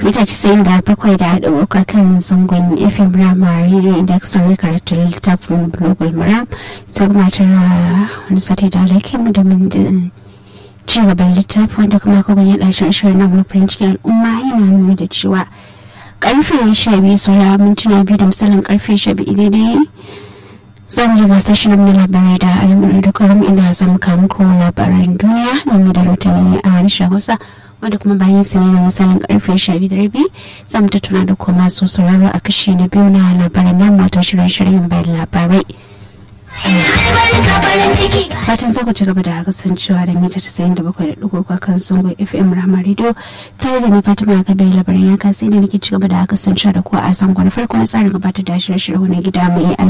mita casa'in da bakwai da haɗa uku kan zangon fm rama radio inda aka sauri karatun littafin blogul maram sai kuma tara wani sati da alaƙi mu domin ci gaban littafi wanda kuma kogon ya ɗashin ashirin na mulkin cikin al'umma yana nuna da cewa karfe sha biyu saura mintuna biyu da misalin karfe sha biyu daidai zan ji gasar shirin na labarai da al'amuran da kwaram inda zan kamu ko labaran duniya game da rotani a harshen hausa wanda kuma bayan sa ne na misalin karfe sha biyu da rabi zan tattuna da kuma masu sauraro a kashe na biyu na labaran nan wato shirin-shirin bayan labarai fatan za ku ci gaba da kasancewa da mita tasa'in da bakwai da ɗigo kan zango fm rama radio tare da ni fatima kabir labarin yanka sai da nake ci gaba da kasancewa da ku a zango na farko na tsarin gabatar da shirye-shirye na gida mai